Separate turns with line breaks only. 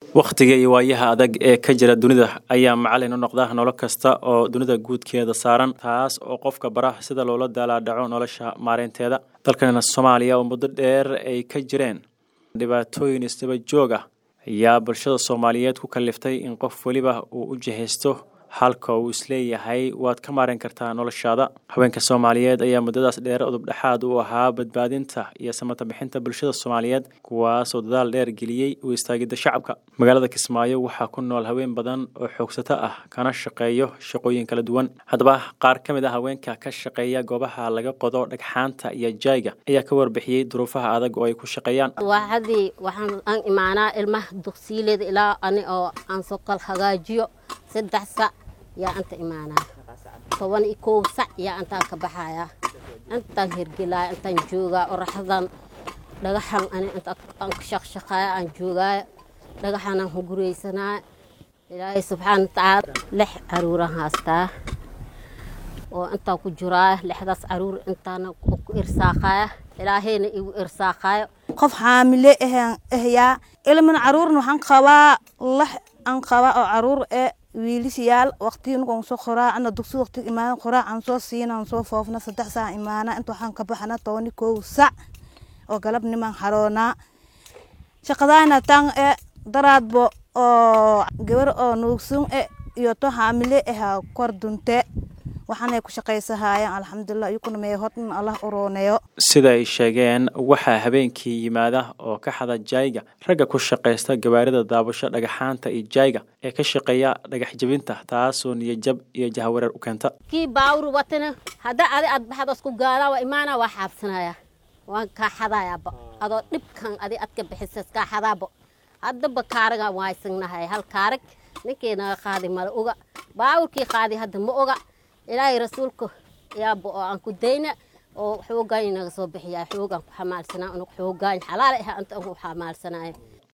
wakhtiga iyo waayaha adag ee ka jira dunida ayaa macalin u noqda nolol kasta oo dunida guudkeeda saaran taas oo qofka bara sida loola daalaadhaco nolosha maareynteeda dalkanina soomaaliya oo muddo dheer ay ka jireen dhibaatooyin isdaba joog ah ayaa bulshada soomaaliyeed ku kaliftay in qof weliba uu u jihaysto halka uu isleeyahay waad ka maareyn kartaa noloshaada haweenka soomaaliyeed ayaa muddadaas dheer udub dhexaad u ahaa badbaadinta iyo samata bixinta bulshada soomaaliyeed kuwaasoo dadaal dheer geliyey u istaagidda shacabka magaalada kismaayo waxaa ku nool haween badan oo xoogsato ah kana shaqeeyo shaqooyin kala duwan haddaba qaar ka mid ah haweenka ka shaqeeya goobaha laga qodo dhagxaanta iyo jaayga ayaa ka warbixiyey duruufaha adag oo ay ku shaqeeyaan
waxadii waxaan aan imaanaa ilmaha dugsiileeda ilaa ani oo aan soo kal hagaajiyo saddex sac yaa anta imaanaa toban iyo koob sac yaa intaan ka baxayaa intaan hergelaya intaan joogaa oraxdan dhagaxan ani inta aan ka shaqshaqaaya aan joogaaya dhagaxan aan huguraysanaa ilaahay subxaana watacaala lix caruuraan haastaa oo intaan ku jiraa lixdaas caruur intaana ku irsaaqaaya ilaahayna igu irsaaqaayo
qof xaamile ahyaa ilmin caruurna waxaan qabaa lax aan qabaa oo caruur ee wiilisyaal waqtiinkan soo qoraa ana dugsi waqti imaan qoraa aan soo siina aan soo foofna saddex saac imaana inta waxaan ka baxana tobani kow sac oo galab niman xaroonaa shaqadaana tan e daraadbo oo gabar oo nuugsun e iyo to xaamile aha kor dunte waxaanay ku shaqaysahaayeen alxamdulilah iyukuna mee hodhan allah urooneyo
sida ay sheegeen waxaa habeenkii yimaada oo ka xada jaayga ragga ku shaqaysta gawaarida daabasho dhagaxaanta iyo jaayga ee ka shaqeeya dhagax jebinta taasoo niyajab iyo jahawareer u keenta
kii baawur watana hadda adi aad baxdo isku gaadaa waa imaana waa xaabsanaya waan kaa xadayaaba adoo dhibkan adi aad ka bixisa iskaa xadaabo haddaba kaaraga waaysannahay hal kaarag ninkii naga qaadi mala oga baawurkii qaadi hadda ma oga ilaahay rasuulka yaaba oo aan ku dayna oo xoogaan inaga soo bixiyaa xoogaan ku xamaalsanaa unug xoogaan xalaal ah anta ku xamaalsanaayo